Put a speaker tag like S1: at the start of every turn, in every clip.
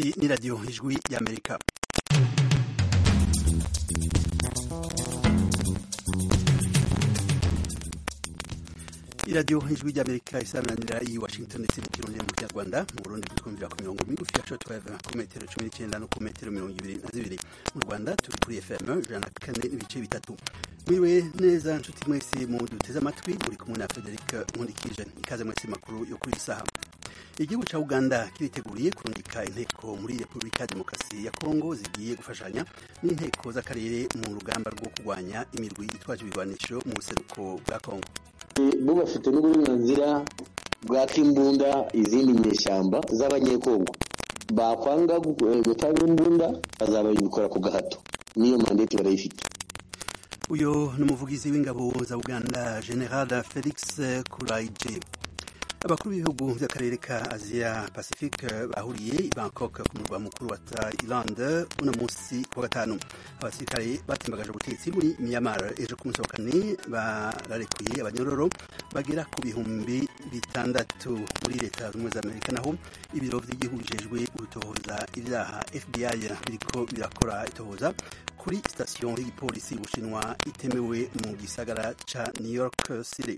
S1: iyi ni radiyo ijwi y'amerika iradiyo ijwi ry'amerika isaranira i washington ndetse mu kirundi mu kinyarwanda mu burundi twumvira ku mirongo migufi ya shortwave ku metero cumi n'icyenda no ku metero mirongo ibiri na zibiri mu rwanda turi kuri fm ijana na kane n'ibice bitatu mwiriwe neza nshuti mwese mu duteze amatwi uri kumwe na frederic nkundikije ikaze mwese makuru yo kuri iyi saha igihugu cya uganda kiriteguriye kurungika inteko muri repubulika ya demokarasi ya kongo zigiye gufashanya n'inteko z'akarere mu rugamba rwo kurwanya imirwi itwaje ibigwanisho mu buseruko bwa kongo
S2: bo bafite n'uburenganzira bwaka imbunda izindi nyeshyamba z'abanyekongo bakwanga gutanga imbunda bazabikora ku gahato n'iyo mandate barayifite
S1: uyu ni umuvugizi w'ingabo za uganda general felix kuraije abakuru b'ibihugu by'akarere ka aziya pacifique bahuriye i bangkok ku murwa mukuru wa thailand uno munsi ku wa gatanu abasirikare batimbagaje ubutegetsi muri myanmar ejo ku munsi wa kane bararekuye abanyororo bagera ku bihumbi bitandatu muri leta zunze ubumwe za amerika naho ibiro by'igihugu bijejwe gutohoza ibyaha fbi biriko birakora itohoza kuri sitasiyo y'igipolisi y'ubushinwa itemewe mu gisagara ca new york city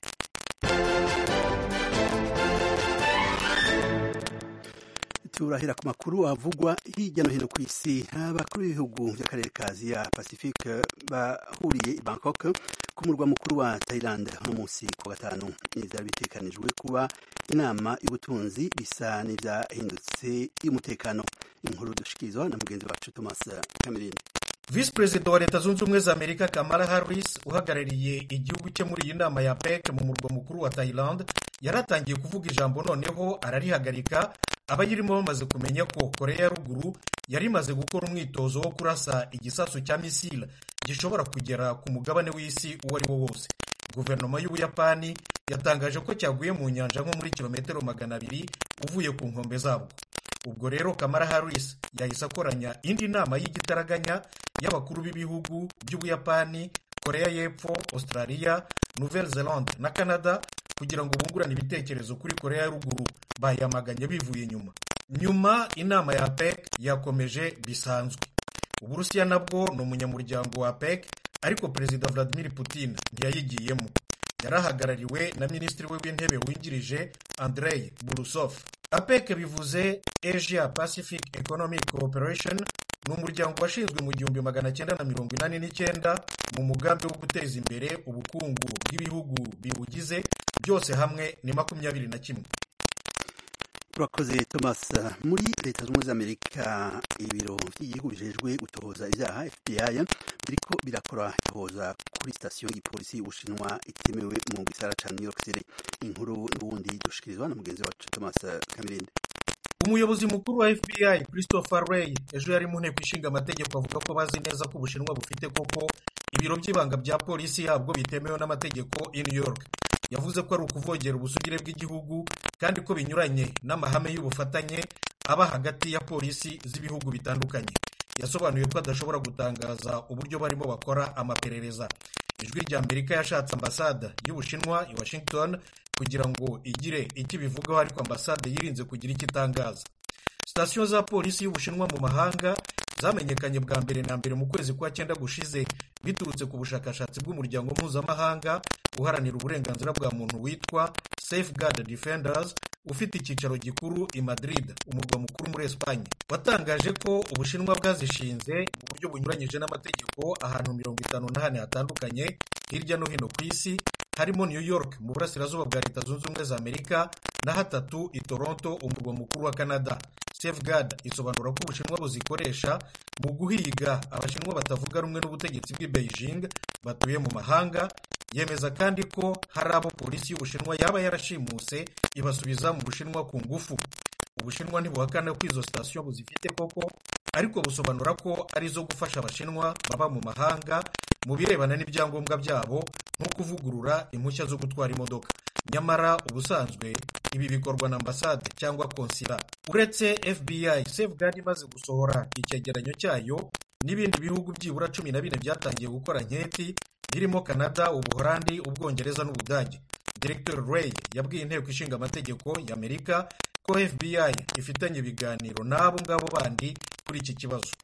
S1: turahera ku makuru avugwa hirya no hino ku isi abakuru b'ibihugu by'akarere ka aziya pacifique bahuriye i bangkok ku murwa mukuru wa thailand no munsi ku gatanu n'ibyari bitekanijwe kuba inama y'ubutunzi bisa n'ibyahindutse y'umutekano inkuru dushikirizwa na mugenzi wacu thomas kamerindi
S3: visi perezida wa leta zunze ubumwe za amerika kamala harris uhagarariye igihugu cye muri iyi nama ya pec mu murwa mukuru wa thailand yaratangiye kuvuga ijambo noneho ararihagarika abayirimo bamaze kumenya ko korea ya ruguru yari imaze gukora umwitozo wo kurasa igisasu cya misile gishobora kugera ku mugabane w'isi uwo ari wo wose guverinoma y'ubuyapani yatangaje ko cyaguye mu nyanja nko muri kilometero magana abiri uvuye ku nkombe zabwo ubwo rero kamara harris yahise akoranya indi nama y'igitaraganya y'abakuru b'ibihugu by'ubuyapani korea y'epfo australia nouvelle zelande na canada kugira ngo bungurane ibitekerezo kuri korea ya ruguru bayamaganye bivuye inyuma nyuma inama ya pec yakomeje bisanzwe uburusiya nabwo ni umunyamuryango wa pec ariko perezida vladimir putin ntiyayigiyemo yarahagarariwe na minisitiri we w'intebe wungirije andrei burusov apec bivuze asia pacific economic cooperation ni umuryango washinzwe mu gihumbi magana cyenda na mirongo inani n'icyenda mu mugambi wo guteza imbere ubukungu bw'ibihugu biwugize byose hamwe ni makumyabiri na kimwe
S1: urakoze thomas muri leta zunze ubumwe za amerika ibiro by'igihugu bijejwe gutohoza ibyaha fbi biriko birakora itohoza kuri sitasiyo y'igipolisi y'ubushinwa itemewe mu gisara ca new york city inkuru n'ubundi dushikirizwa na mugenzi wacu thomas kamirinde
S3: umuyobozi mukuru wa fbi christopher ray ejo yari mu nteko ishinga amategeko avuga ko bazi neza ko ubushinwa bufite koko ibiro by'ibanga bya polisi yabwo bitemewe n'amategeko i new york yavuze ko ari ukuvogera ubusugire bw'igihugu kandi ko binyuranye n'amahame y'ubufatanye aba hagati ya polisi z'ibihugu bitandukanye yasobanuye ko adashobora gutangaza uburyo barimo bakora amaperereza ijwi rya amerika yashatse ambasade y'ubushinwa i washington kugira ngo igire icyo ibivugaho ariko ambasade yirinze kugira icyo itangaza sitasiyo za polisi y'ubushinwa mu mahanga zamenyekanye bwa mbere na mbere mu kwezi kwa cyenda gushize biturutse ku bushakashatsi bw'umuryango mpuzamahanga uharanira uburenganzira bwa muntu witwa safeguard defenders ufite icyicaro gikuru i madrid umurwa mukuru muri esipanye watangaje ko ubushinwa bwazishinze mu buryo bunyuranyije n'amategeko ahantu mirongo itanu n'ahane hatandukanye hirya no hino ku isi harimo new york mu burasirazuba bwa leta zunze ubumwe za amerika na hatatu i toronto umurwa mukuru wa canada safeguard isobanura ko ubushinwa buzikoresha mu guhiga abashinwa batavuga rumwe n'ubutegetsi bw'i beijing batuye mu mahanga yemeza kandi ko hari abo polisi y'ubushinwa yaba yarashimuse ibasubiza mu bushinwa ku ngufu ubushinwa ntibuhakana ko izo sitasiyo buzifite koko ariko busobanura ko ari izo gufasha abashinwa baba mu mahanga mu birebana n'ibyangombwa byabo nko kuvugurura impushya zo gutwara imodoka nyamara ubusanzwe ibi bikorwa na ambasade cyangwa konsila uretse fbi safeguard imaze gusohora icyegeranyo cyayo n'ibindi bihugu byibura cumi na bine byatangiye gukora nketi birimo canada ubuholandi ubwongereza n'ubudage Director Ray yabwiye inteko ishinga amategeko y'Amerika ko fbi ifitanye ibiganiro n'abo ngabo bandi kuri iki kibazo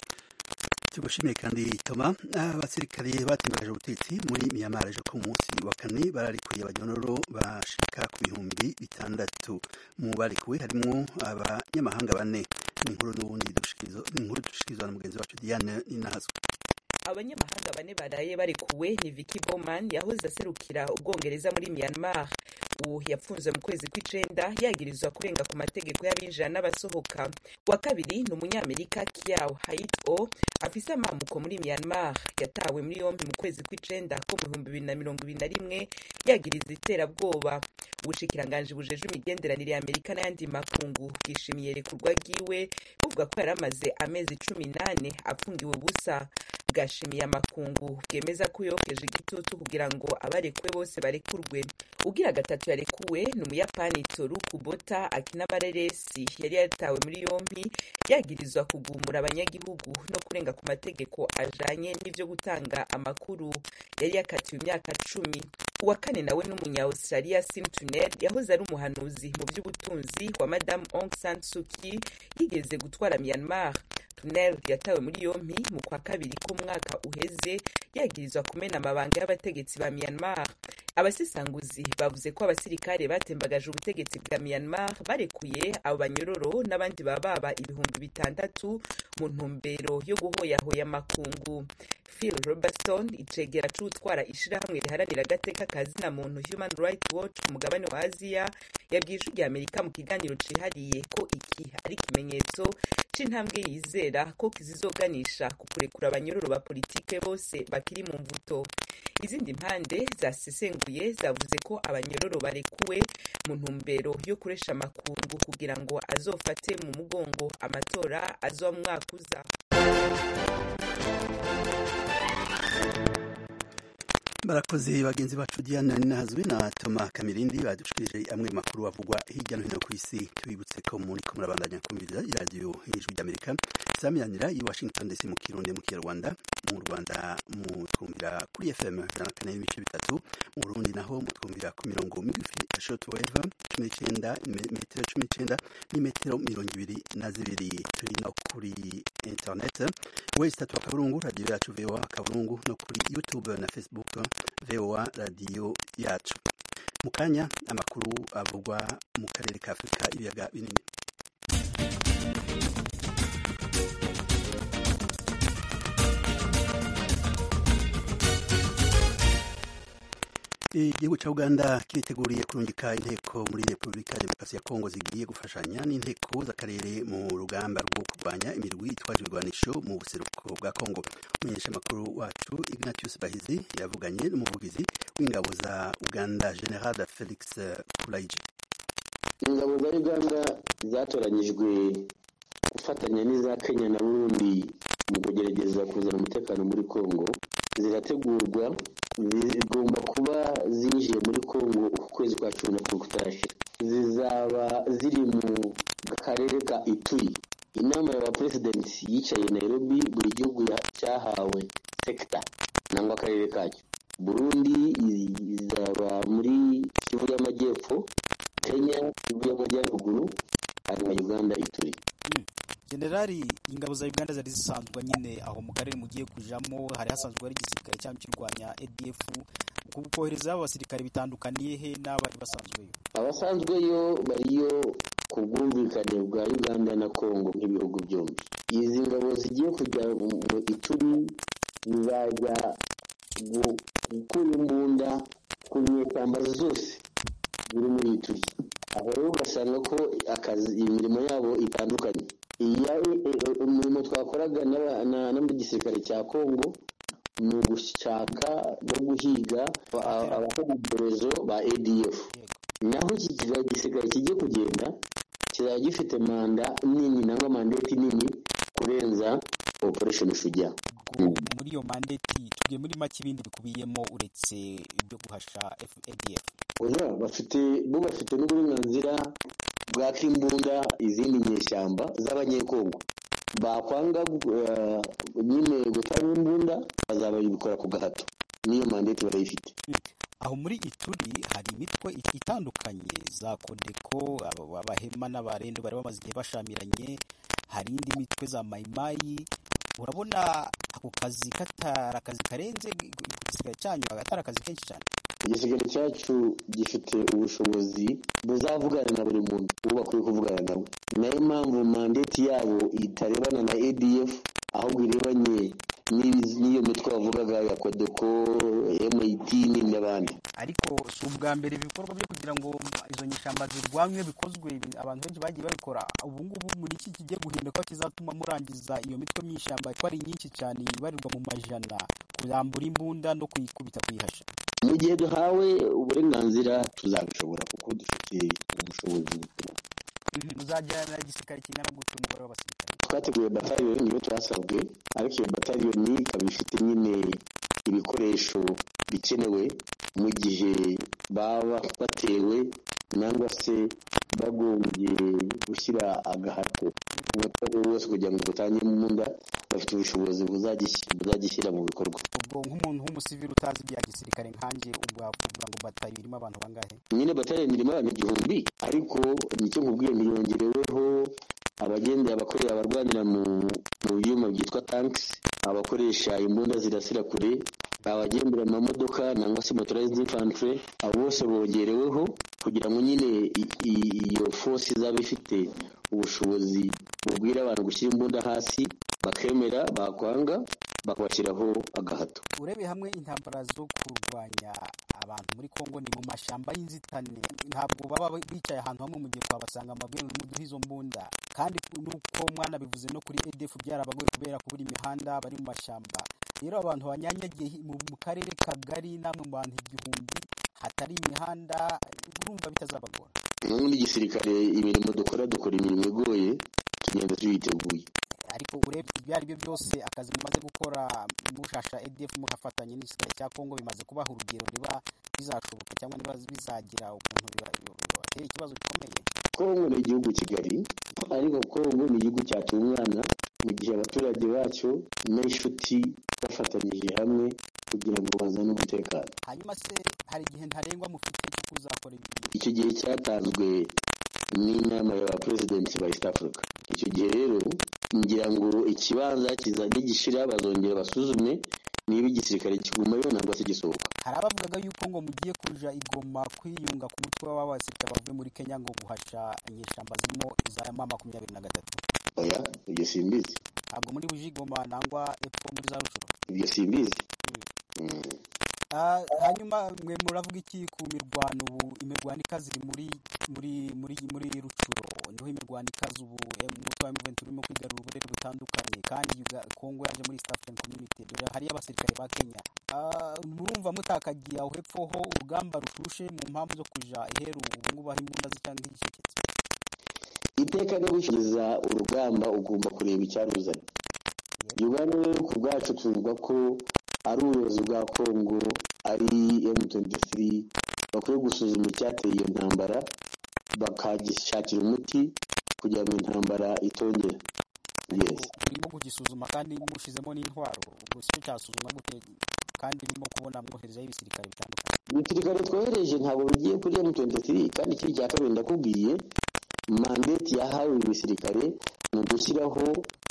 S1: tugushimiye kandi toma abasirikare batembereje ubutegetsi muri miyamara ejo ku munsi wa kane bararikuye abanyororo bashika ku bihumbi bitandatu mu barikuwe harimo abanyamahanga bane inkuru n'ubundi inkuru dushikirizwa na mugenzi wacu diane ninahazwe
S4: abanyamahanga bane baraye barekuwe ni Vicky Bowman yahoze aserukira ubwongereza muri Myanmar ubu yapfunzwe mu kwezi kw'icenda yagirizwa kurenga ku mategeko y'abinjira n'abasohoka wa kabiri ni umunyamerika Kiau Hait O afise amamuko muri Myanmar yatawe muri yombi mu kwezi kw'icenda ko mu bihumbi bibiri na mirongo ibiri na rimwe yagiriza iterabwoba ubushikiranganji bujeje imigenderanire ya Amerika n'ayandi makungu bwishimiye rekurwa ryiwe buvuga ko yari amaze amezi cumi n'ane apfungiwe ubusa bwashimiye amakungu bwemeza ko yokeje igitutu kugira ngo abarekuwe bose barekurwe ugira gatatu yarekuwe ni umuyapani toru kubota akina amareresi yari yatawe muri yombi yagirizwa kugumura abanyagihugu no kurenga ku mategeko ajanye n'ivyo gutanga amakuru yari yakatiwe imyaka cumi uwa kane nawe n'umunya australia sim tuner yahoze ari umuhanuzi mu by'ubutunzi wa madamu aung san suu kyi yigeze gutwara myanmar tunel yatawe muri yompi mu kwa kabiri k'umwaka uheze yagirizwa kumena amabanga y'abategetsi ba myanmar abasesanguzi bavuze ko abasirikare batembagaje ubutegetsi bwa myanmar barekuye abo banyororo n'abandi baba baba ibihumbi bitandatu mu ntumbero yo guhoyahoya amakungu phil robertson icegera c'utwara ishirahamwe riharanira agateka ka zina muntu human rights watch ku mugabane wa aziya yabwiye ijwi rya amerika mu kiganiro cihariye ko iki ari ikimenyetso c'intambwe yizera ko kizizoganisha ku kurekura abanyororo ba politike bose bakiri mu mvuto izindi mpande zasesenguye zavuze ko abanyororo barekuwe mu ntumbero yo kuresha amakungu kugira ngo azofate mu mugongo amatora azoba mu mwaka uza
S1: barakoze bagenzi bacu diana ninahazwe na toma kamirindi badushikirije amwe makuru avugwa hirya no hino ku isi tubibutse ko muri ko murabandanya kumviriza iradiyo y'ijwi ry'amerika samiranira i washington dc mu kirundi mu kinyarwanda mu rwanda mutwumvira kuri fm ijana kane n'ibice bitatu mu burundi naho mutwumvira ku mirongo migufi ya shortwave cumi n'icyenda metero cumi n'icyenda n'imetero mirongo ibiri na zibiri turi no kuri internet wese tatu akaburungu radiyo yacu voa akaburungu no kuri youtube na facebook voa radiyo yacu mu kanya amakuru avugwa mu karere ka afurika ibiyaga binini igihugu cya uganda kiriteguriye kurungika inteko muri repubulika ya demokarasi ya kongo zigiye gufashanya n'inteko z'akarere mu rugamba rwo kurwanya imirwi itwaje ibigwanisho mu buseruko bwa kongo umumenyeshamakuru wacu ignatius bahizi yavuganye n'umuvugizi w'ingabo za uganda general felix kulaije
S2: ingabo za uganda zatoranyijwe gufatanya n'iza kenya na burundi mu kugerageza kuzana umutekano muri kongo zirategurwa zigomba kuba zinjiye muri kongo uku kwezi kwa cumi na kumwe kutarashira zizaba ziri mu karere ka ituri inama ya baperesidenti yicaye nairobi buri gihugu cyahawe sekita nangwa akarere kacyo burundi izaba muri kivu y'amajyepfo kenya kivu y'amajyaruguru hanyuma uganda ituri
S5: generali ingabo za uganda zari zisanzwe nyine aho mu karere mugiye kujamo hari hasanzwe hari igisirikare cyangwa kirwanya adf kohereza abasirikare bitandukaniye he n'abari basanzweyo
S2: abasanzweyo bariyo ku bwumvikane bwa uganda na congo nk'ibihugu byombi izi ngabo zigiye kujya mu ituri zizajya gukura imbunda ku nyeshyamba zose ziri muri ituri aho rero ugasanga ko akazi imirimo yabo itandukanye umurimo twakoraga n'igisirikare cya kongo ni ugushaka no guhiga abakora ibyorezo ba adf naho iki gisirikare kigiye kugenda kizaba gifite manda nini nangwa mandeti nini kurenza operation shujya
S5: muri iyo mandeti tugiye muri make ibindi bikubiyemo uretse ibyo guhasha adf
S2: oya bafite bo bafite n'uburenganzira bwaka imbunda izindi nyeshyamba z'abanyekongo bakwanga nyine gutanga imbunda bazababikora ku gahato niyo mandeti barayifite
S5: aho muri ituri hari imitwe itandukanye za kodeko abahema n'abarendo bari bamaze igihe bashamiranye hari indi mitwe za mayimayi urabona ako kazi katari akazi karenze igisigaye cyanyu atari akazi kenshi cyane
S2: igisigaro cyacu gifite ubushobozi buzavugana na buri muntu uwo bakwiye kuvugana nawe nayo mpamvu mandeti yabo itarebana na adf ahubwo irebanye n'iyo mitwe bavugaga ya kodeko mit n'abandi
S5: ariko si ubwa mbere ibikorwa byo kugira ngo izo nyishyamba zirwanywe bikozwe abantu benshi bagiye babikora ubu ngubu muri iki kigiye guhinduka kizatuma murangiza iyo mitwe my'ishyamba ko ari nyinshi cyane ibarirwa mu majana kurambura imbunda no kuyikubita kuyihasha
S2: mu gihe duhawe uburenganzira tuzabishobora kuko dufite ubushobozi
S5: muzagira na gisirikare kingana gutyo umubare w'abasirikare
S2: twateguye bataliyoni niyo twasabwe ariko iyo bataliyoni ikaba ifite nyine ibikoresho bikenewe mu gihe baba batewe nangwa se bagombye gushyira agahato umuturage wese kugira ngo butange imbunda bafite ubushobozi buzagishyira mu bikorwa
S5: ubwo nk'umuntu w'umusivili utazi ibya gisirikare nkanjye ubwo wavuga ngo batayo irimo abantu bangahe
S2: nyine bataliyoni irimo abantu igihumbi ariko nicyo nkubwiye ntiyongereweho abagendera abakorera abarwanira mu byuma byitwa tankisi abakoresha imbunda zirasira kure abagendera mu mamodoka nangwa se motorized infantry abo bose bongereweho kugira ngo nyine iyo force izaba ifite ubushobozi bubwira abantu gushyira imbunda hasi bakemera bakwanga bakabashyiraho agahato
S5: urebeye hamwe intambara zo kurwanya abantu muri congo ni mu mashyamba y'inzitane ntabwo baba bicaye ahantu hamwe mu gihe twabasanga amabwiriza n'umuduha izo mbunda kandi nuko mwana bivuze no kuri edf byarabagoye kubera kubura imihanda bari mu mashyamba rero abantu banyanyagiye mu karere kagari namwe mu bantu igihumbi hatari imihanda urumva bitazabagora
S2: nk'ubu n'igisirikare imirimo dukora dukora imirimo igoye tugenda tuyiteguye
S5: ariko urebye ibyo ari byo byose akazi mumaze gukora mushasha edf mugafatanya n'igisirikare cya kongo bimaze kubaha urugero niba bizashoboka cyangwa niba bizagira ukuntu bibatera ikibazo gikomeye
S2: kongo ni igihugu kigali ariko kongo ni igihugu cyatungana mu gihe abaturage bacyo n'inshuti bafatanyije hamwe kugira ngo bazane umutekano
S5: hanyuma se hari igihe ntarengwa mufite cyo kuzakora ibi
S2: icyo gihe cyatanzwe n'inama ya baperezidenti ba east africa icyo gihe rero ngira ngo ikibanza nigishira bazongera basuzume niba igisirikare kigumayo nangwa se gisohoka
S5: hari abavugaga yuko ngo mugiye kuja igoma kwiyunga ku mutwe w'abasirikare bavuye muri kenya ngo guhasha inyeshyamba zirimo iza ma makumyabiri na gatatu
S2: oya ibyo simbizi
S5: ntabwo muri buje igoma nangwa epfo muri za rucuro
S2: ibyo simbizi
S5: hanyuma mwe muravuga iki ku mirwano ubu imirwano ikaze iri muri muri muri muri rucuro niho imirwano ikaze ubu umutwe wa muventi urimo kwigarura uburere butandukanye kandi kongo yaje muri east african community dore hariyo abasirikare ba kenya murumva mutakagiye aho hepfo ho urugamba rushushe mu mpamvu zo kuja iheru ubu ngubu aho imbunda zitanga igicecetse
S2: iteka no gushyikiriza urugamba ugomba kureba icyaruzanye uganda rero ku bwacu tuvuga ko ari ubuyobozi bwa kongo ari m23 bakwiye gusuzuma icyateye iyo ntambara bakagishakira umuti kugira ngo intambara itongera yes
S5: urimo kugisuzuma kandi mushizemo n'intwaro ubwo sicyo cyasuzumwa gute kandi urimo kubona mwoherezaho ibisirikare bitandukanye
S2: ibisirikare twohereje ntabwo bigiye kuri m23 kandi ikindi cya kabiri ndakubwiye mandate yahawe ibisirikare ni ugushyiraho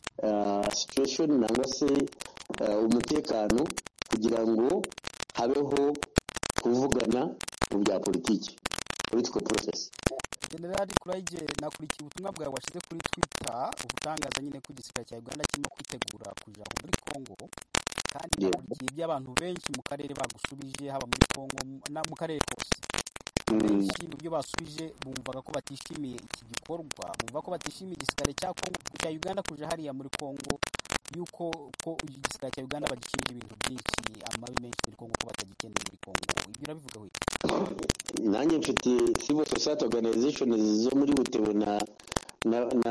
S2: situation nangwa se umutekano kugira ngo habeho kuvugana mu bya politiki political process
S5: generali kurayige nakurikiye ubutumwa bwawe washyize kuri twitter ubutangaza nyine ko igisirikare cya uganda kirimo kwitegura kuja muri congo kandi nakurikiye iby'abantu benshi mu karere bagusubije haba muri congo mu karere kose benshi mu byo basubije bumvaga ko batishimiye iki gikorwa bumva ko batishimiye igisirikare cya congo cya uganda kuja hariya muri congo yuko ko igisirikare cya uganda bagishinja ibintu byinshi amabi menshi muri congo ko batagikeneye muri congo ibyo urabivugaho iki
S2: nanjye mfite civil society organization zo muri butebo na na, na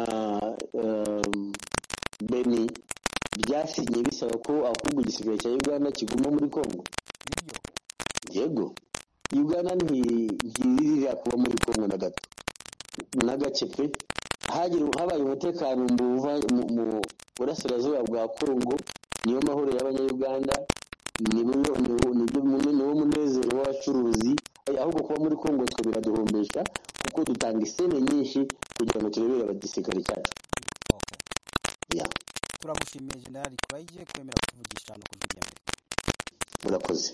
S2: um, beni byasinye bisaba ko ahubwo igisirikare cya uganda kiguma muri congo
S5: nibyo
S2: yego uganda ntiririra kuba muri congo na gato n'agace pe habaye umutekano mu burasirazuba bwa congo niyo mahoro y'abanyayuganda niwo munezero w'abacuruzi muri kongo twe biraduhombesha kuko dutanga isene nyinshi kugira ngo turebere abagisirikare cyacu yeah.
S5: turagushimiye generali kurayije kwemera kuvugisha no kuvugira mbere
S2: murakoze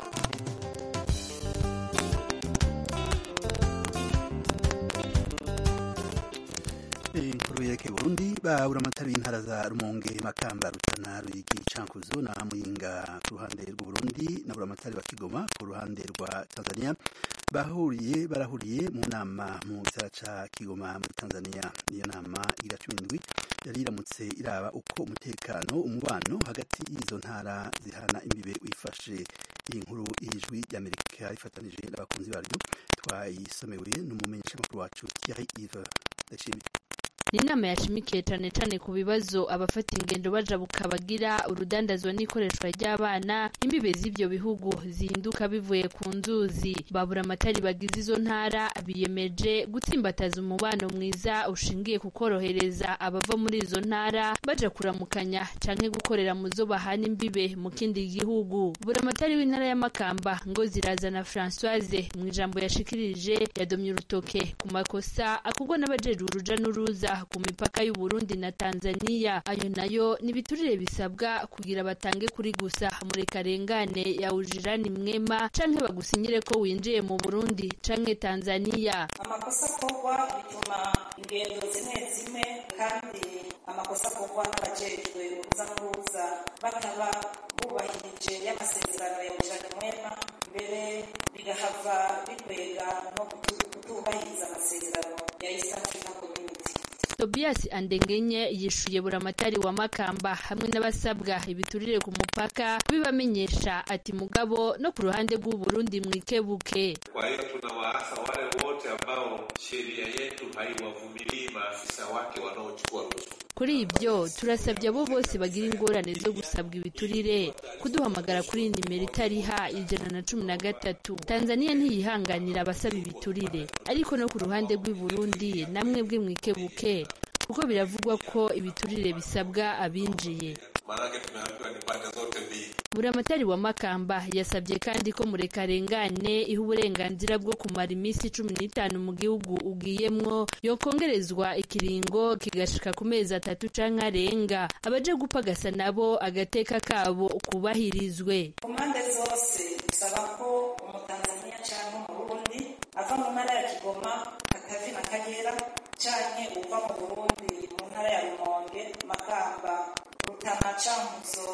S1: inkuru yerekeye Burundi babura amatara y'intara za Rumonge Makamba Rutana Ruyigi Cankuzo na Muyinga ku ruhande rw'u Burundi na buramatari wa Kigoma ku ruhande rwa Tanzania bahuriye barahuriye mu nama mu gisagara ca Kigoma muri Tanzania iyo nama igira cumi n'indwi yari iramutse iraba uko umutekano umubano hagati y'izo ntara zihana imbibe wifashe iyi nkuru y'ijwi ry'Amerika ifatanije n'abakunzi baryo twayisomewe n'umumenyeshamakuru wacu Thierry Yves Ndashimye
S6: ni inama yashimikiye cyane cyane ku bibazo abafata ingendo bajabuka bagira urudandazwa n'ikoreshwa ry'abana imbibe z'ibyo bihugu zihinduka bivuye ku nzuzi babura amatari bagize izo ntara biyemeje gutsimbataza umubano mwiza ushingiye ku korohereza abava muri izo ntara baja kuramukanya canke gukorera mu zo bahana imbibe mu kindi gihugu buramatari w'intara y'amakamba ngo zirazana francoise mu ijambo yashikirije yadomye urutoke ku makosa akorwa n'abajejwe uruja n'uruza ku mipaka y'u Burundi na Tanzania ayo nayo ni ibiturire bisabwa kugira batange kuri gusa muri karengane ya ujirani mwema canke bagusinyire ko winjiye mu Burundi canke Tanzania
S7: amakosa akorwa bituma ingendo zimwe zimwe kandi amakosa akorwa n'abajejwe uruza n'uruza bataba bubahirije y'amasezerano ya ujirani mwema mbere bigahava bikwega no kutubahiriza amasezerano ya East African Community
S6: Tobias Andengenye yishuye buramatari wa Makamba hamwe n'abasabwa ibiturire ku mupaka bibamenyesha ati mugabo no ku ruhande rw'u Burundi mwikebuke.
S8: Kwa hiyo tunawaasa wale wote ambao sheria yetu haiwavumilii maafisa wake wanaochukua rushwa.
S6: Kuri ibyo turasabye abo bose bagira ingorane zo gusabwa ibiturire kuduhamagara kuri nimero itariha ijana na cumi na gatatu. Tanzania ntiyihanganira abasaba ibiturire ariko no ku ruhande rw'i Burundi namwe bwe mwikebuke kuko biravugwa ko ibiturire bisabwa abinjiye
S8: Maanake tumeambiwa ni pande zote mbili.
S6: buramatari wa makamba yasabye kandi ko murekarengane iha uburenganzira bwo kumara iminsi cumi n'itanu mu gihugu ugiyemwo yokongerezwa ikiringo kigashika ku mezi atatu canke arenga abaje gupagasa nabo agateka kabo kubahirizwe
S7: ku mpande zose bisaba ko umutanzaniya cyangwa umurundi ava mu ntara ya kigoma katavi na kagera canke uva mu burundi mu ntara ya rumonge makamba rutana cankuzo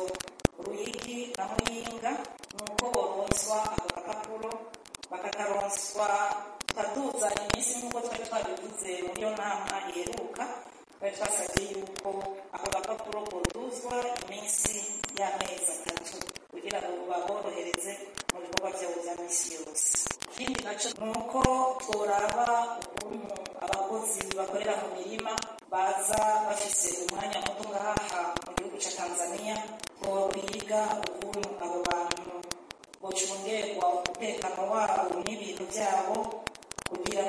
S7: ruyigi na muyinga nuko boronswa ako gapapuro bakakaronswa tukaduza iminsi nk'uko twari twabivuze muri iyo nama iheruka twari twasabye yuko ako gapapuro koduzwa iminsi y'amezi atatu kugira ngo baborohereze mu bikorwa byabo bya minsi yose ikindi nacyo ni uko tworaba ukuntu abakozi bakorera mu mirima baza bafise umwanya muto ngaha mu gihugu cya tanzania twokwiga ukuntu abo bantu bocungerwa umutekano wabo n'ibintu byabo kugira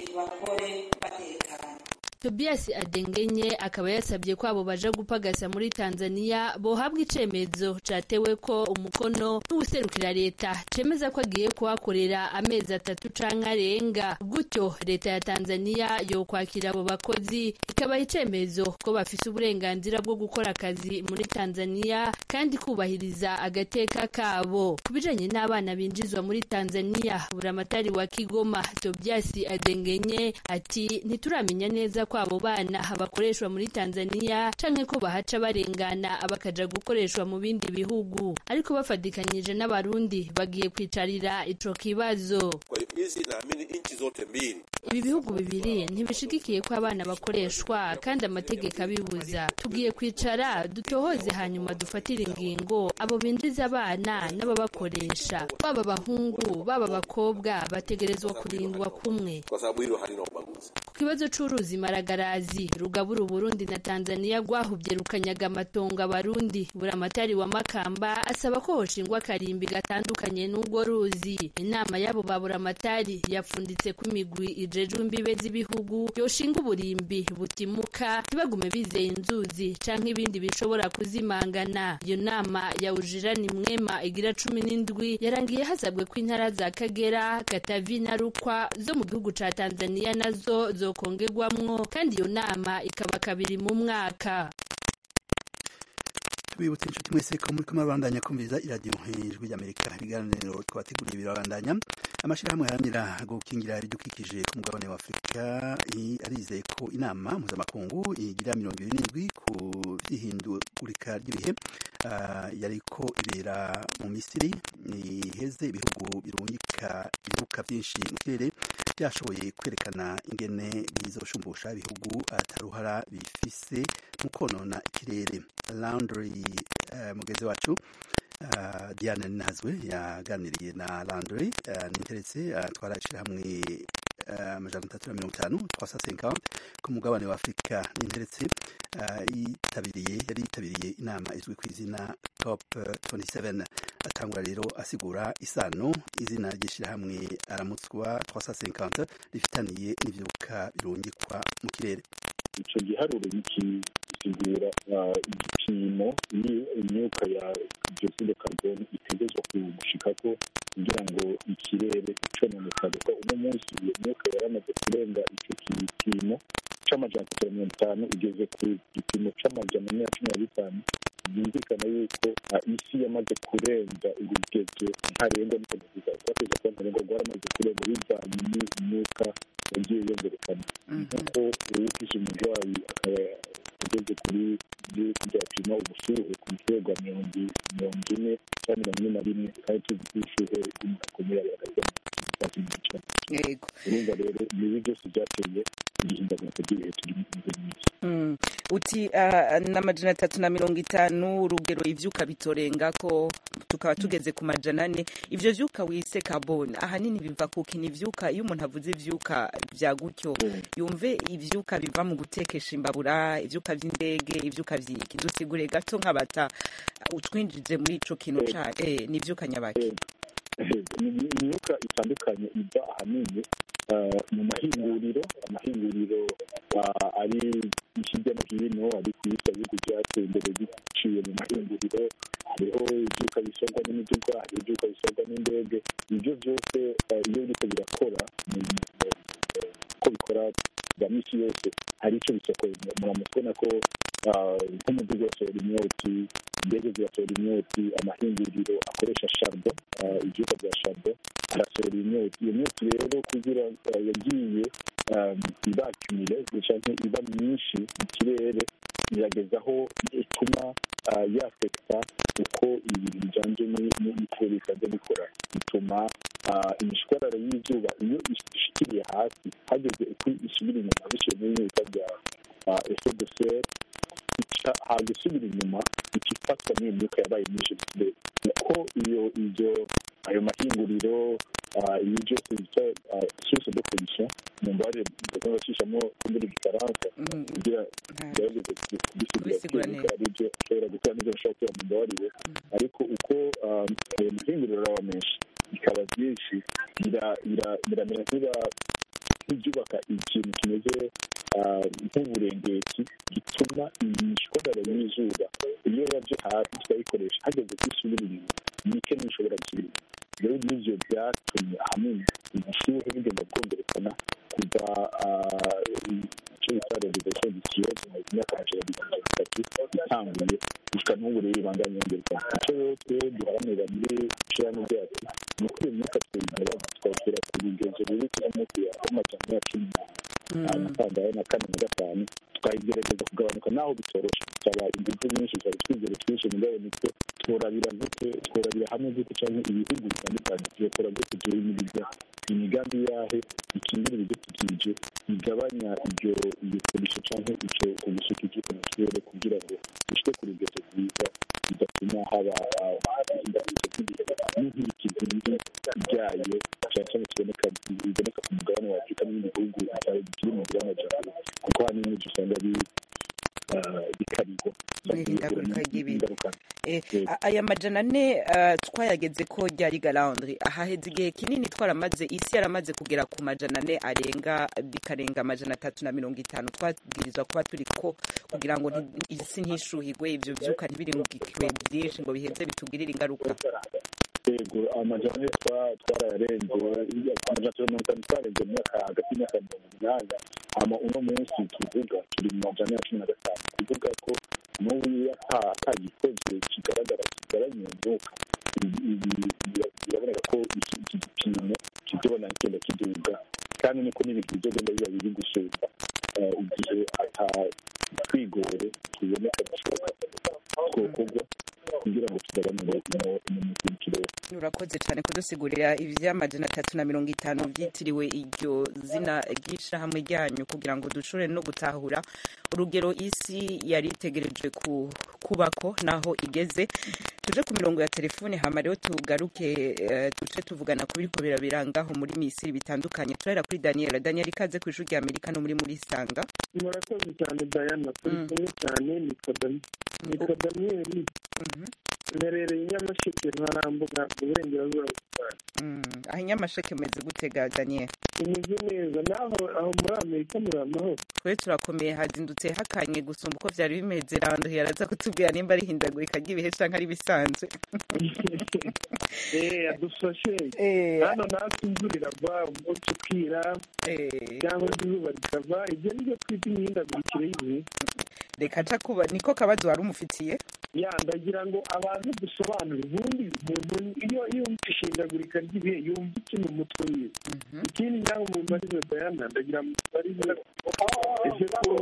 S7: bakore batekanye
S6: Tobias Adengenye akaba yasabye ko abo baja gupagasa muri Tanzania bohabwa icemezo catewe ko umukono n'ubuserukira leta cemeza ko agiye kuhakorera amezi atatu canke arenga gutyo leta ya Tanzania yokwakira abo bakozi ikabaha icemezo ko bafise uburenganzira bwo gukora akazi muri Tanzania kandi kubahiriza agateka kabo ku bijanye n'abana binjizwa muri Tanzania buramatari wa Kigoma Tobias Adengenye ati ntituramenya neza ko abo bana bakoreshwa muri Tanzania canke ko bahaca barengana bakaja gukoreshwa mu bindi bihugu ariko bafatikanyije n'abarundi bagiye kwicarira ico kibazo
S8: Kwa hiyo hizi naamini nchi zote mbili
S6: ibi bihugu bibiri ntibishigikiye ko abana bakoreshwa kandi amategeko abibuza tugiye kwicara dutohoze hanyuma dufatire ingingo abo binjiza abana n'ababakoresha baba abahungu baba abakobwa bategerezwa kurindwa kumwe
S8: kwa sababu hilo halina ubaguzi.
S6: kibazo c'uruzi maragarazi rugabura uburundi na tanzania rwahuvye rukanyaga amatongo abarundi buramatari wa makamba asaba ko hoshingwa akarimbi gatandukanye n'urwo ruzi inama y'abo ba buramatari yapfunditse ko imigwi ijejwe imbibe z'ibihugu yoshinga uburimbi butimuka ntibagume bizeye inzuzi canke ibindi bishobora kuzimangana iyo nama ya ujirani mwema igira cumi n'indwi yarangiye hasabwe ko intara za kagera katavi na rukwa zo mu gihugu ca tanzania nazo zokongerwamwo kandi iyo nama ikaba kabiri mu mwaka
S1: tubibutse inshuti mwese ko muri kumwe babandanya kumviriza iradiyo ijwi ry'amerika ibiganiro twabateguriye birabandanya amashyirahamwe aharanira gukingira ibidukikije ku mugabane wa afurika arizeye ko inama mpuzamakungu igira mirongo ibiri n'indwi ku by'ihindagurika ry'ibihe yariko ibera mu misiri iheze ibihugu birungika ibibuka byinshi mu kirere byashoboye kwerekana ingene bizoshumbusha ibihugu ataruhara bifise mu konona ikirere landry uh, mugenzi wacu uh, diane nazwe yaganiriye na landry uh, ninteretse uh, twarashira hamwe amajana atatu na mirongo itanu twasa cinquante ku mugabane wa afurika ninteretse yitabiriye yari yitabiriye inama izwi ku izina top 27 atangura rero asigura isano izina ry'ishyirahamwe aramutswa twasa cinquante rifitaniye n'ivyuka birungikwa mu kirere
S9: ico giharuro gisigura igipimo imyuka ya dioxide carbone itegerezwa gushikako kugira ngo ikirere cononekare ko uno munsi iyo myuka yaramaze kurenga ico gipimo c'amajana atatu na mirongo itanu igeze ku gipimo c'amajana ane na cumi na bitanu byumvikana yuko isi yamaze kurenza urugezo ntarengwa n'ukuvuga twateze kuba ntarengwa rwaramaze kurenga bivanye n'imyuka yagiye yongerekana nk'uko uwufise umurwayi akaba ageze kuri byapima ubushuhe ku rwego rwa mirongo ine cyangwa mirongo ine na rimwe kandi tuzi ko ubushuhe bw'umuyaga hagati y'amazi
S4: yego
S9: urumva rero ibi byose byateye igihindagurika ry'ibihe turi muri minsi
S4: uti n'amajana atatu na mirongo itanu urugero ivyuka bitorenga ko tukaba tugeze ku majana ane ivyo vyuka wise carbone ahanini biva kuki ni ivyuka iyo umuntu avuze ivyuka vya gutyo yumve ivyuka biva mu gutekesha imbabura ivyuka vy'indege ivyuka vyiki dusigure gato nk'abata utwinjize muri ico kintu ca eh, ni ivyuka nyabaki
S9: imyuka itandukanye iva ahanini mu mahinguriro amahinguriro ari hirya no hino ari ku isi ibihugu byateye imbere biciye mu mahinguriro hariho ibyuka bisorwa n'imiduga hariho ibyuka bisorwa n'indege ibyo byose iyo biriko birakora ko bikora bya misi yose hari icyo bisokoye muramaze kubona ko nk'umuduga urasohora imyotsi indege zirasohora imyotsi amahinguriro akoresha sharbo ibyuka bya sharbo arasohora imyotsi iyo myotsi rero kugira yagiye iba akumire canke iba myinshi mu kirere irageza aho ituma yafekita uko ibintu bijanye n'ikirere bisanzwe bikora bituma imishwarara y'izuba iyo ishikiriye hasi hageze uko isubira inyuma biciye muri bita bya efe de serre haga isubira inyuma ica ifatwa n'iyo myuka yabaye myinshi mu kirere uko iyo ibyo ayo mahinguriro ibi byose bita source de pollution mu mbabarire ndakunda bacishamo muri gifaransa kugira gerageze kubisigura neza ari byo ashobora gukora n'ibyo bashobora gukora mu mbabarire ariko uko ayo mahinguriro araba menshi bikaba byinshi biramera nk'iba nk'ibyubaka ikintu kimeze nk'uburengeti gituma imishwarara y'izuba iyo yabyo hasi tukayikoresha hageze ko isubira inyuma nike ntishobora gusubira inyuma rero n'ivyo byatumye ahanini ubushuhe bugenda bwongerekana kuva icyo bita revolution du siècle mu myaka amajana abiri na mirongo itatu itanguye gushika n'ubu rero ibandanya yongerekana icyo rero twe duharanira muri ishirahamwe ryacu ni uko iyo myuka tuyigaba tukawushyira ku rugezo ruri kuri munsi ya amajana ya cumi amatangaye na kane na gatanu tukayigerageza kugabanuka naho bitoroshe bisaba ingufu nyinshi zari twizere twinshi mugabo nitwe tworabira gute tworabira hamwe gute canke ibihugu bitandukanye tuyakora gute duhimiriza imigambi yahe ikingira ibidukikije igabanya ibyo iyo pollution canke ico ubusuku bw'uko mu kirere kugira ngo bishike ku rugezo rwiza bigatuma haba indahirizo ry'ibihe n'inkurikizi mbi ryayo cyane cyane kiboneka biboneka ku mugabane wa afurika n'ibindi bihugu bikiri mu mugabane wa
S4: A- aya majana ane uh, twayageze ko ryari galandri ahaheze igihe kinini twaramaze isi yaramaze kugera ku majana ane arenga bikarenga amajana atatu na mirongo itanu twabwirizwa kuba turi ko kugira ngo nti- isi ntishuhigwe ivyo vyuka ntibirungikwe byinshi ngo biheze bitugirire ingaruka
S9: yego amajana twa- twarayarenze amajana mirongo itanu twarenze mu myaka hagati y'imyaka mirongo umunani hama uno munsi tuvuga turi mu majana ya cumi na gatanu tuvuga ko n'ubu iyo ata- atagikozwe kigaragara kigaranye imyuka ibi- ibi- bira- biraboneka ko iki iki gipimo kizobona kigenda kiduga kandi niko n'ibintu bizogenda biba biri gusumba Eh, igihe ata twigore tuboneka dushoboka twokorwa kugira ngo tugabanure umukirere
S4: urakoze cyane kudusigurira ivy'amajana atatu na mirongo itanu vyitiriwe iryo zina ry'ishirahamwe ryanyu kugira ngo dushobore no gutahura urugero isi yari itegereje ku kubako naho igeze tuje ku mirongo ya telefone hama rero tugaruke eh, duce tuvugana ku biriko birabirangaho muri misiri bitandukanye turahera kuri daniel daniel ikaze ku ishuri rya amerika no muri muri sanga
S10: murakoze cyane dayana turi kumwe cyane nitwa Dani- nitwa daniyeli mperereye i nyamasheke ntarambuga uburengerazuba bw'u rwanda
S4: Mm, aho inyamasheke meze gutega daniel
S10: imeze neza naho aho muri amerika muri amahoro
S4: twe turakomeye hazindutse hakanye gusumba uko vyari bimeze rando yaraza kutubwira nimba ari hindagurika ry'ibihe canke ari bisanzwe
S10: eh adufashe
S4: Eh.
S10: hano natwe imvura iragwa umunsi ukira cyangwa se izuba rikava ibyo nibyo twita imihindagurikire y'ibihe
S4: reka ca kuba niko kabazo wari umufitiye
S10: ya ndagira ngo abantu dusobanure ubundi umuntu iyo yumva ishindagurika ry'ibihe yumva iki mu mutwe wiwe ikindi naho mu mbarizo dayana ndagira ngo mbarize ese ko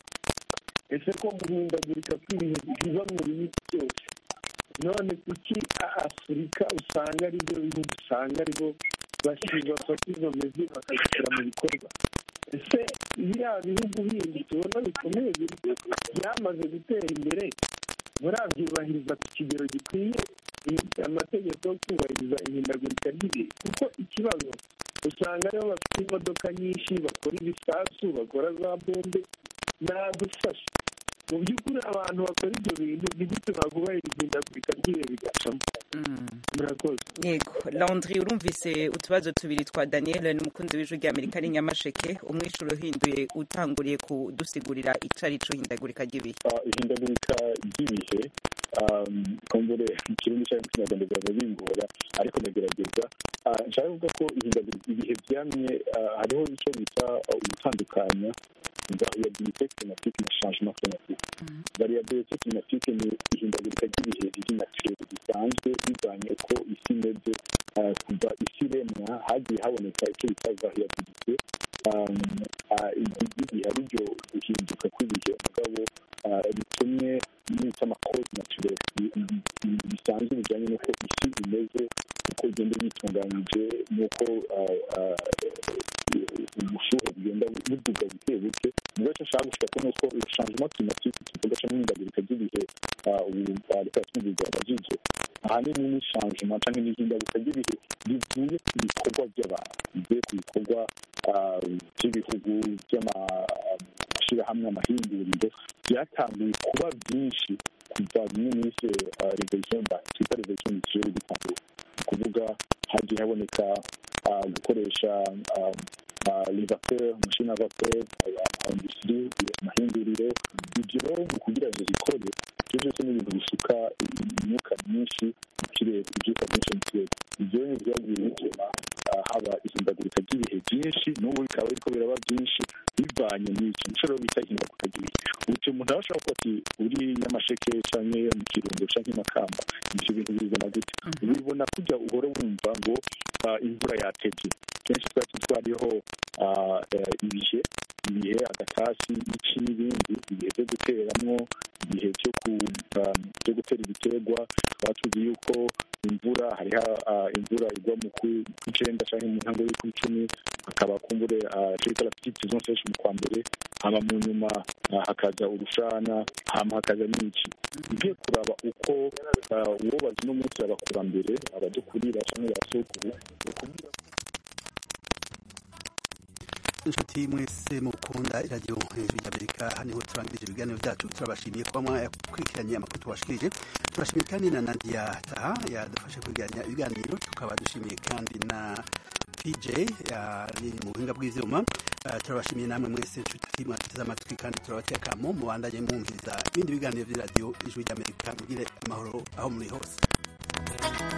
S10: ese ko guhindagurika kw'ibihe biva mu bihugu byose none kuki a- afurika usanga ari byo bihugu usanga aribo basi- bafata izo mezi bakazishyira mu bikorwa ese biriya bihugu bindi tubona bikomeye biri- byamaze gutera imbere murabyubahiriza ku kigero gikwiye i- amategeko yo kubahiriza ihindagurika ry'ibihe kuko ikibazo usanga aribo bafite imodoka nyinshi bakora ibisasu bakora za bombe nadufasha mu by'ukuri abantu bakora ibyo bintu ni gute bakubahiriza ihindagurika ry'ibihe bigacamo murakoze
S4: yego laundry urumvise utubazo tubiri twa daniel n'umukunzi w'ijwi rya amerika ni nyamasheke umwishuro uhinduye utanguriye kudusigurira ico ari co hindagurika ry'ibihe
S9: Ah, ihindagurika ry'ibihe um, kumbure mu kirundi cyangwa mu kinyarwanda biba bingora ariko ndagerageza Ah, nshaka kuvuga ko ihindagurika ibihe byamye ah, hariho icyo bita ah, gutandukanya variabilité climatique na changement climatique variabilité climatique ni ihindagurika ry'ibihe riri naturel risanzwe bivanye uko isi imeze ah, kuva isi iremwa hagiye haboneka icyo bita variabilité um, ah, igihe ari ryo guhinduka kw'ibihe mugabo ah, ritumye n'icyo amakozi naturel bisanzwe bijyanye n'uko isi imeze uko igenda yitunganyije n'uko ah, ah, ubushuhe bugenda buduga buke buke mu gace ashaka gushaka ni uko changement climatique tuvuga cyangwa ihindagurika ry'ibihe ah, ubu ah, reka twumvirwa abajije ahanini ni changement cyangwa n'ihindagurika ry'ibihe rivuye ku bikorwa by'abantu bivuye ku bikorwa ah, by'ibihugu by'amashyirahamwe amahinguriro byatanguye kuba byinshi kuva bimwe n'ise revolution twita revolution industrielle bitanguye ni ukuvuga hagiye haboneka ah, gukoresha ah, ah, les vapeurs machine à vapeur industrie amahinguriro ibyo rero mu kugira ngo zikore ibyo byose ni ibintu bisuka imyuka myinshi mu kirere ibyuka byinshi mu kirere ibyo ni byagiye bituma ah, haba ihindagurika ry'ibihe byinshi n'ubu bikaba biriko biraba byinshi bivanye n'iki nico rero bita ihindagurika ry'ibihe uti umuntu aba ashobora kuba ati uri nyamasheke canke mu kirundo canke i makamba ivyo bintu bibona gute ubibona kujya uhora wumva ngo ah, imvura yatevye kenshi twari twariho ah, eh, ibihe ibihe agatasi iki n'ibindi ibihe byo guteramwo ibihe byo ku- ah, byo gutera ibiterwa tukaba tuzi yuko imvura hariho ah, imvura igwa mu ku- kw'icenda canke mu ntango y'ukw'icumi hakaba kumbure ico bita la petite saison sèche mu kwa mbere hama mu nyuma ah, hakaza urushana hama hakaza n'iki ugiye kuraba uko ah, uwo bazi no munsi abakurambere abadukurira canke abasokuru
S1: inshuti mwese mwese mukunda iradiyo hejuru y'amerika haniho turangirije ibiganiro byacu turabashimiye kuba mwakurikiranye amakuru tubashikirije turashimiye kandi na nadia taha yadufashe kwegeranya ibiganiro tukaba dushimiye kandi na pj yari mu buhinga bw'ivyuma uh, turabashimiye namwe mwese nshuti mwateze amatwi kandi turabatekamo mubandanye mwumviriza ibindi biganiro vy'iradiyo ijwi ry'amerika mugire amahoro aho muri hose